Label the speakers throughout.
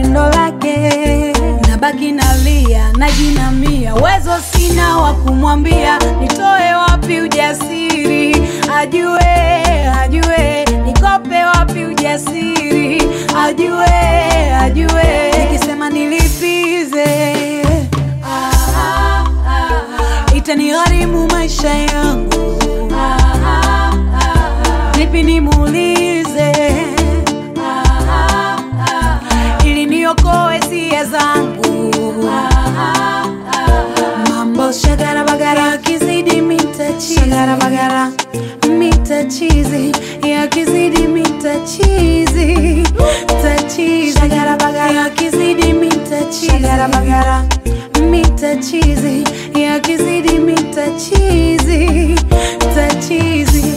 Speaker 1: pendo lake, nabaki nalia, najinamia, uwezo sina wa kumwambia, nitoe wapi ujasiri, ajue ajue, nikope wapi ujasiri, ajue ajue, nikisema nilipize itanigharimu maisha yangu, vipi nimuulize ili niokoe sia zangu. Mambo shagara bagara yakizidi mitachizi, shagara bagara mitachizi yakizidi mitachizi, tachizi shagara bagara yakizidi mitachizi, shagara bagara mitachizi yakizidi mitachizi, tachizi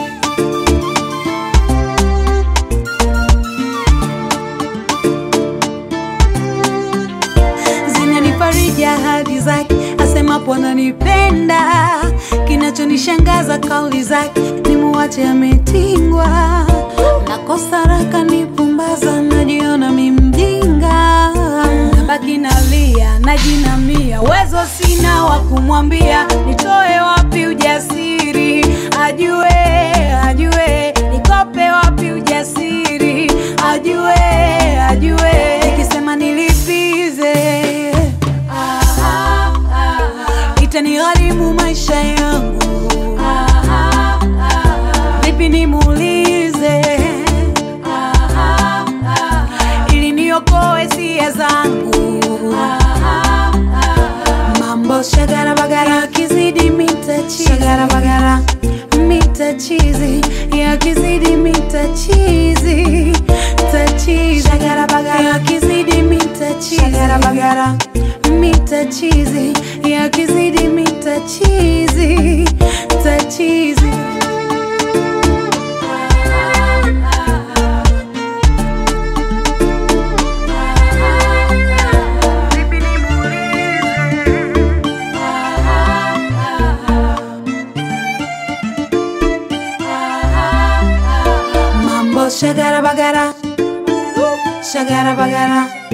Speaker 1: zinanifariji ahadi zake, asemapo ananipenda. Kinachonishangaza kauli zake, nimuache ametingwa. Nakosa raka nipumbaza, najiona mi mjinga, nabaki nalia, najinamia, uwezo sina wa kumwambia, nitoe wapi ujasiri, ajue ajue, nikope wapi ujasiri, ajue ajue, nikisema nilipize itanigharimu maisha yangu, vipi nimuulize ili niokoe sia zangu. Mambo shagara bagara yakizidi mitachizi, shagara bagara mitachizi yakizidi mitachizi, tachizi shagara bagara yakizidi mitachizi, shagara bagara mitachizi yakizidi mitachizi, tachizi Mambo shagara bagara, shagara bagara.